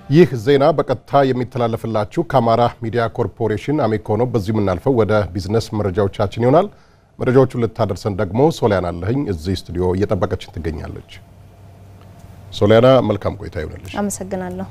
ይህ ዜና በቀጥታ የሚተላለፍላችሁ ከአማራ ሚዲያ ኮርፖሬሽን አሜኮ ነው። በዚሁ የምናልፈው ወደ ቢዝነስ መረጃዎቻችን ይሆናል። መረጃዎቹን ልታደርሰን ደግሞ ሶሊያና አለህኝ እዚህ ስቱዲዮ እየጠበቀችን ትገኛለች። ሶሊያና መልካም ቆይታ ይሆንልሽ። አመሰግናለሁ።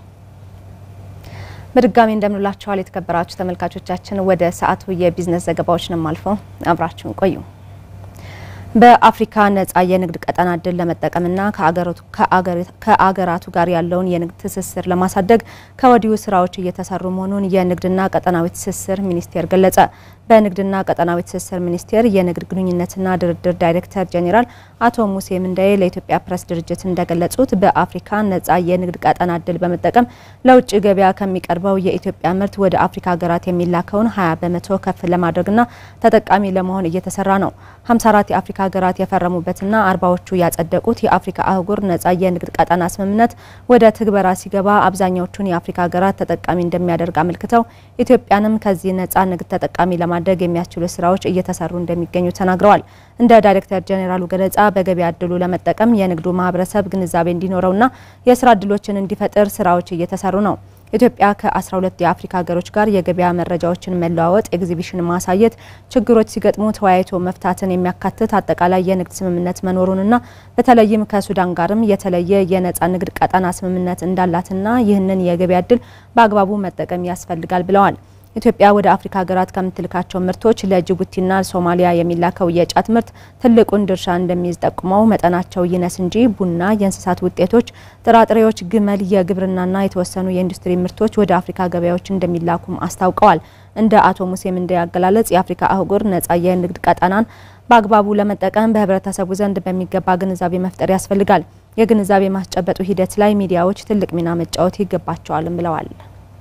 በድጋሚ እንደምንላችኋል የተከበራችሁ ተመልካቾቻችን። ወደ ሰዓቱ የቢዝነስ ዘገባዎችንም አልፈው አብራችሁን ቆዩ። በአፍሪካ ነጻ የንግድ ቀጠና እድል ለመጠቀምና ከአገራቱ ጋር ያለውን የንግድ ትስስር ለማሳደግ ከወዲሁ ስራዎች እየተሰሩ መሆኑን የንግድና ቀጠናዊ ትስስር ሚኒስቴር ገለጸ። በንግድና ቀጠናዊ ትስስር ሚኒስቴር የንግድ ግንኙነትና ድርድር ዳይሬክተር ጄኔራል አቶ ሙሴ ምንዳዬ ለኢትዮጵያ ፕሬስ ድርጅት እንደገለጹት በአፍሪካ ነጻ የንግድ ቀጠና እድል በመጠቀም ለውጭ ገበያ ከሚቀርበው የኢትዮጵያ ምርት ወደ አፍሪካ ሀገራት የሚላከውን 20 በመቶ ከፍ ለማድረግና ተጠቃሚ ለመሆን እየተሰራ ነው። 54 የአፍሪካ ሀገራት የፈረሙበትና አርባዎቹ ያጸደቁት የአፍሪካ አህጉር ነጻ የንግድ ቀጠና ስምምነት ወደ ትግበራ ሲገባ አብዛኛዎቹን የአፍሪካ ሀገራት ተጠቃሚ እንደሚያደርግ አመልክተው ኢትዮጵያንም ከዚህ ነጻ ንግድ ተጠቃሚ ለማድረግ የሚያስችሉ ስራዎች እየተሰሩ እንደሚገኙ ተናግረዋል። እንደ ዳይሬክተር ጄኔራሉ ገለጻ በገበያ እድሉ ለመጠቀም የንግዱ ማህበረሰብ ግንዛቤ እንዲኖረውና የስራ እድሎችን እንዲፈጥር ስራዎች እየተሰሩ ነው። ኢትዮጵያ ከ12 የአፍሪካ ሀገሮች ጋር የገበያ መረጃዎችን መለዋወጥ፣ ኤግዚቢሽን ማሳየት፣ ችግሮች ሲገጥሙ ተወያይቶ መፍታትን የሚያካትት አጠቃላይ የንግድ ስምምነት መኖሩንና በተለይም ከሱዳን ጋርም የተለየ የነጻ ንግድ ቀጠና ስምምነት እንዳላትና ይህንን የገበያ እድል በአግባቡ መጠቀም ያስፈልጋል ብለዋል። ኢትዮጵያ ወደ አፍሪካ ሀገራት ከምትልካቸው ምርቶች ለጅቡቲና ሶማሊያ የሚላከው የጫት ምርት ትልቁን ድርሻ እንደሚይዝ ጠቁመው መጠናቸው ይነስ እንጂ ቡና፣ የእንስሳት ውጤቶች፣ ጥራጥሬዎች፣ ግመል፣ የግብርናና የተወሰኑ የኢንዱስትሪ ምርቶች ወደ አፍሪካ ገበያዎች እንደሚላኩም አስታውቀዋል። እንደ አቶ ሙሴ ምንዴ አገላለጽ የአፍሪካ አህጉር ነጻ የንግድ ቀጠናን በአግባቡ ለመጠቀም በህብረተሰቡ ዘንድ በሚገባ ግንዛቤ መፍጠር ያስፈልጋል። የግንዛቤ ማስጨበጡ ሂደት ላይ ሚዲያዎች ትልቅ ሚና መጫወት ይገባቸዋልም ብለዋል።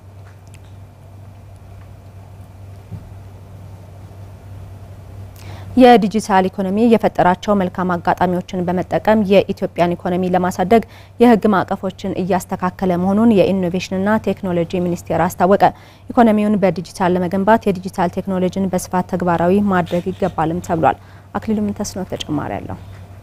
የዲጂታል ኢኮኖሚ የፈጠራቸው መልካም አጋጣሚዎችን በመጠቀም የኢትዮጵያን ኢኮኖሚ ለማሳደግ የህግ ማዕቀፎችን እያስተካከለ መሆኑን የኢኖቬሽንና ቴክኖሎጂ ሚኒስቴር አስታወቀ። ኢኮኖሚውን በዲጂታል ለመገንባት የዲጂታል ቴክኖሎጂን በስፋት ተግባራዊ ማድረግ ይገባልም ተብሏል። አክሊሉ ምንተስኖ ተጨማሪ አለው።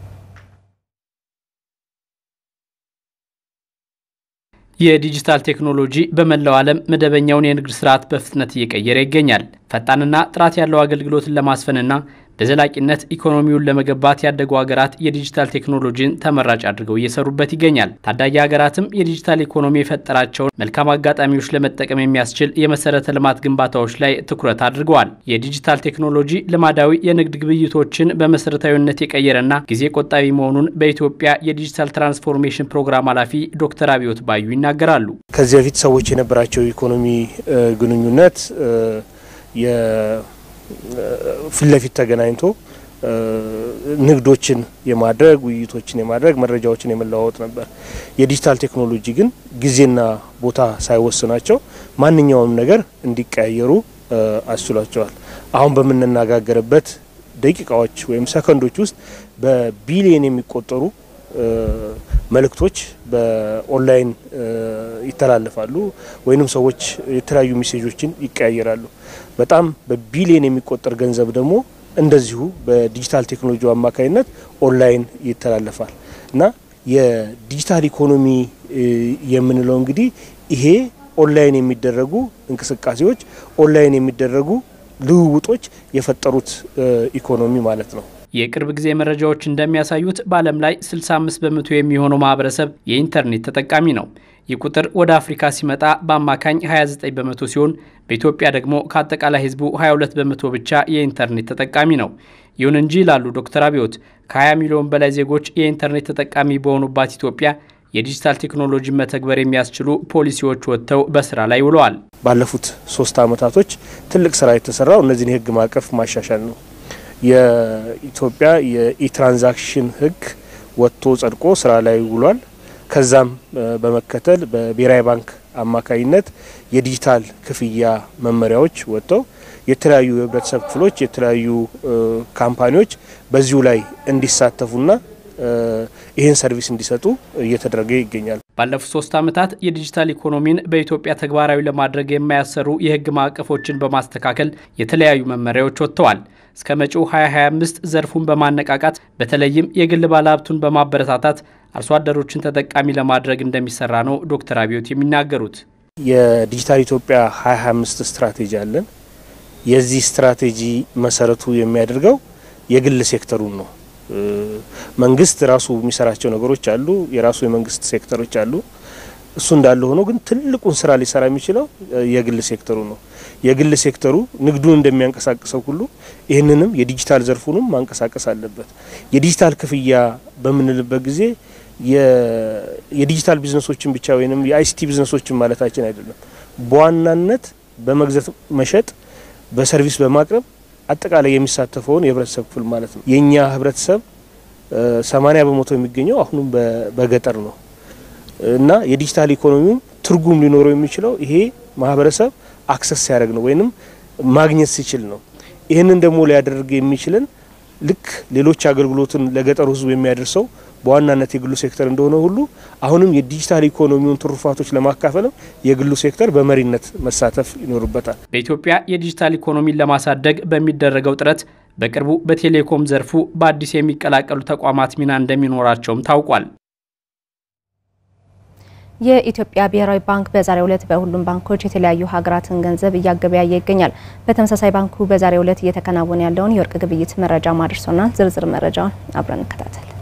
የዲጂታል ቴክኖሎጂ በመላው ዓለም መደበኛውን የንግድ ስርዓት በፍጥነት እየቀየረ ይገኛል። ፈጣንና ጥራት ያለው አገልግሎትን ለማስፈንና በዘላቂነት ኢኮኖሚውን ለመገንባት ያደጉ ሀገራት የዲጂታል ቴክኖሎጂን ተመራጭ አድርገው እየሰሩበት ይገኛል። ታዳጊ ሀገራትም የዲጂታል ኢኮኖሚ የፈጠራቸውን መልካም አጋጣሚዎች ለመጠቀም የሚያስችል የመሰረተ ልማት ግንባታዎች ላይ ትኩረት አድርገዋል። የዲጂታል ቴክኖሎጂ ልማዳዊ የንግድ ግብይቶችን በመሰረታዊነት የቀየረና ጊዜ ቆጣቢ መሆኑን በኢትዮጵያ የዲጂታል ትራንስፎርሜሽን ፕሮግራም ኃላፊ ዶክተር አብዮት ባዩ ይናገራሉ። ከዚህ በፊት ሰዎች የነበራቸው ኢኮኖሚ ግንኙነት ፊት ለፊት ተገናኝቶ ንግዶችን የማድረግ ውይይቶችን የማድረግ መረጃዎችን የመለዋወጥ ነበር። የዲጂታል ቴክኖሎጂ ግን ጊዜና ቦታ ሳይወስናቸው ማንኛውም ነገር እንዲቀያየሩ አስችሏቸዋል። አሁን በምንነጋገርበት ደቂቃዎች ወይም ሰከንዶች ውስጥ በቢሊየን የሚቆጠሩ መልእክቶች በኦንላይን ይተላለፋሉ ወይንም ሰዎች የተለያዩ ሜሴጆችን ይቀያየራሉ። በጣም በቢሊየን የሚቆጠር ገንዘብ ደግሞ እንደዚሁ በዲጂታል ቴክኖሎጂ አማካኝነት ኦንላይን ይተላለፋል እና የዲጂታል ኢኮኖሚ የምንለው እንግዲህ ይሄ ኦንላይን የሚደረጉ እንቅስቃሴዎች፣ ኦንላይን የሚደረጉ ልውውጦች የፈጠሩት ኢኮኖሚ ማለት ነው። የቅርብ ጊዜ መረጃዎች እንደሚያሳዩት በዓለም ላይ 65 በመቶ የሚሆነው ማህበረሰብ የኢንተርኔት ተጠቃሚ ነው። ይህ ቁጥር ወደ አፍሪካ ሲመጣ በአማካኝ 29 በመቶ ሲሆን በኢትዮጵያ ደግሞ ከአጠቃላይ ሕዝቡ 22 በመቶ ብቻ የኢንተርኔት ተጠቃሚ ነው። ይሁን እንጂ ይላሉ ዶክተር አብዮት ከ20 ሚሊዮን በላይ ዜጎች የኢንተርኔት ተጠቃሚ በሆኑባት ኢትዮጵያ የዲጂታል ቴክኖሎጂ መተግበር የሚያስችሉ ፖሊሲዎች ወጥተው በስራ ላይ ውለዋል። ባለፉት ሶስት አመታቶች ትልቅ ስራ የተሰራው እነዚህን የህግ ማዕቀፍ ማሻሻል ነው። የኢትዮጵያ የኢትራንዛክሽን ህግ ወጥቶ ጸድቆ ስራ ላይ ውሏል። ከዛም በመከተል በብሔራዊ ባንክ አማካኝነት የዲጂታል ክፍያ መመሪያዎች ወጥተው የተለያዩ የህብረተሰብ ክፍሎች የተለያዩ ካምፓኒዎች በዚሁ ላይ እንዲሳተፉና ይህን ሰርቪስ እንዲሰጡ እየተደረገ ይገኛል። ባለፉት ሶስት ዓመታት የዲጂታል ኢኮኖሚን በኢትዮጵያ ተግባራዊ ለማድረግ የማያሰሩ የሕግ ማዕቀፎችን በማስተካከል የተለያዩ መመሪያዎች ወጥተዋል። እስከ መጪው 2025 ዘርፉን በማነቃቃት በተለይም የግል ባለሀብቱን በማበረታታት አርሶ አደሮችን ተጠቃሚ ለማድረግ እንደሚሰራ ነው ዶክተር አብዮት የሚናገሩት። የዲጂታል ኢትዮጵያ 2025 ስትራቴጂ አለን። የዚህ ስትራቴጂ መሰረቱ የሚያደርገው የግል ሴክተሩን ነው። መንግስት ራሱ የሚሰራቸው ነገሮች አሉ፣ የራሱ የመንግስት ሴክተሮች አሉ። እሱ እንዳለ ሆኖ ግን ትልቁን ስራ ሊሰራ የሚችለው የግል ሴክተሩ ነው። የግል ሴክተሩ ንግዱን እንደሚያንቀሳቅሰው ሁሉ ይህንንም የዲጂታል ዘርፉንም ማንቀሳቀስ አለበት። የዲጂታል ክፍያ በምንልበት ጊዜ የዲጂታል ቢዝነሶችን ብቻ ወይም የአይሲቲ ቢዝነሶችን ማለታችን አይደለም። በዋናነት በመግዛት መሸጥ፣ በሰርቪስ በማቅረብ አጠቃላይ የሚሳተፈውን የህብረተሰብ ክፍል ማለት ነው። የእኛ ህብረተሰብ ሰማኒያ በመቶ የሚገኘው አሁንም በገጠር ነው እና የዲጂታል ኢኮኖሚውም ትርጉም ሊኖረው የሚችለው ይሄ ማህበረሰብ አክሰስ ሲያደርግ ነው ወይንም ማግኘት ሲችል ነው። ይህንን ደግሞ ሊያደርግ የሚችልን ልክ ሌሎች አገልግሎትን ለገጠሩ ህዝብ የሚያደርሰው በዋናነት የግሉ ሴክተር እንደሆነ ሁሉ አሁንም የዲጂታል ኢኮኖሚውን ትሩፋቶች ለማካፈልም የግሉ ሴክተር በመሪነት መሳተፍ ይኖርበታል። በኢትዮጵያ የዲጂታል ኢኮኖሚን ለማሳደግ በሚደረገው ጥረት በቅርቡ በቴሌኮም ዘርፉ በአዲስ የሚቀላቀሉ ተቋማት ሚና እንደሚኖራቸውም ታውቋል። የኢትዮጵያ ብሔራዊ ባንክ በዛሬው ዕለት በሁሉም ባንኮች የተለያዩ ሀገራትን ገንዘብ እያገበያየ ይገኛል። በተመሳሳይ ባንኩ በዛሬው ዕለት እየተከናወነ ያለውን የወርቅ ግብይት መረጃ ማድረሶና ዝርዝር መረጃውን አብረን እንከታተል።